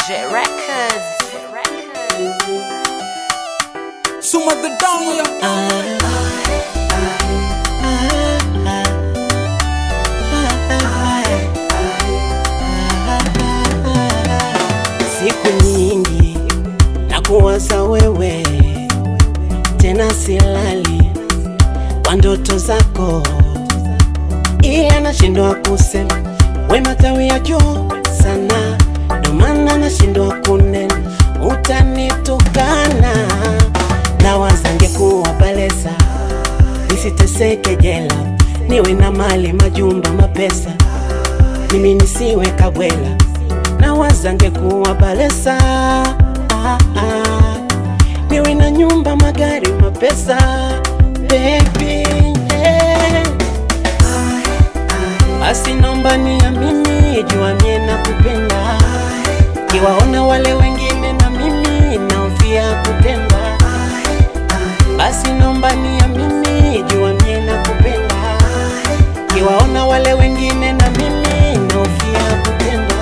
J Records. J Records. Suma the down, yeah. Siku nyingi na kuwaza wewe, tena silali kwa ndoto zako, ila nashindwa kusema we matawi ya juu sana, ndo maana nashindwa kunena, utanitukana na wazange kuwa balesa, nisiteseke jela, niwe na mali majumba mapesa, mimi nisiwe kabwela na wazange kuwa balesa ah, ah. niwe na nyumba magari mapesa baby yeah. basi nomba niamini jua mie na kupenda kiwaona wale wengine na mimi naofia kutenda basi nomba niamini jua mie na kupenda kiwaona wale wengine na mimi naofia kutenda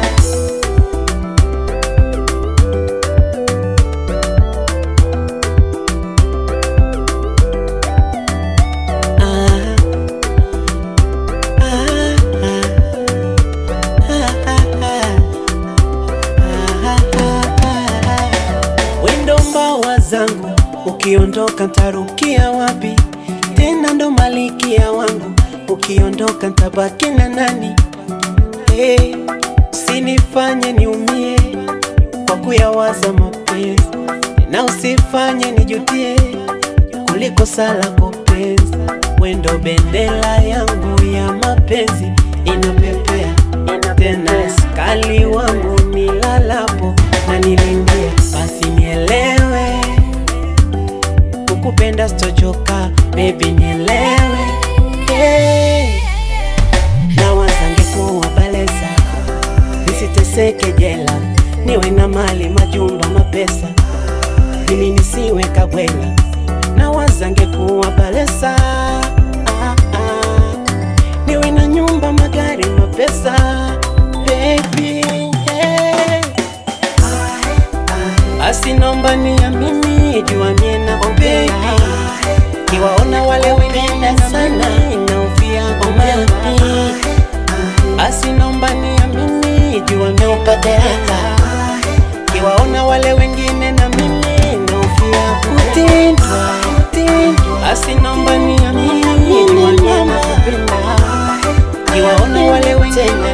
Ah, ah, ah, ah, ah, ah. Wendo mbawa zangu ukiondoka ntarukia wapi tena ndo malikia wangu ukiondoka ntabaki na nani hey, usinifanye niumie kwa kuyawaza mapenzi na usifanye nijutie kuliko sala kopenzi wendo bendela yangu ya mapenzi inapepea tena skali wangu nilalapo na nilindia basi nielewe kukupenda sitochoka bebi nielewe hey. na wazange kuwa baleza nisiteseke jela niwe na mali majumba mapesa mimi nisiwe kabwela na wazange kuwa balesa ah, ah. niwe na nyumba magari mapesa baby yeah. basi nomba niamini jua mie na kupenda kiwaona wale wengine sana naofia kumami basi nomba niamini jua mie upadereka kiwaona wale wengine na mimi naofia kutindwa basi nomba niamini jua mie na kupenda kiwaona wale wengine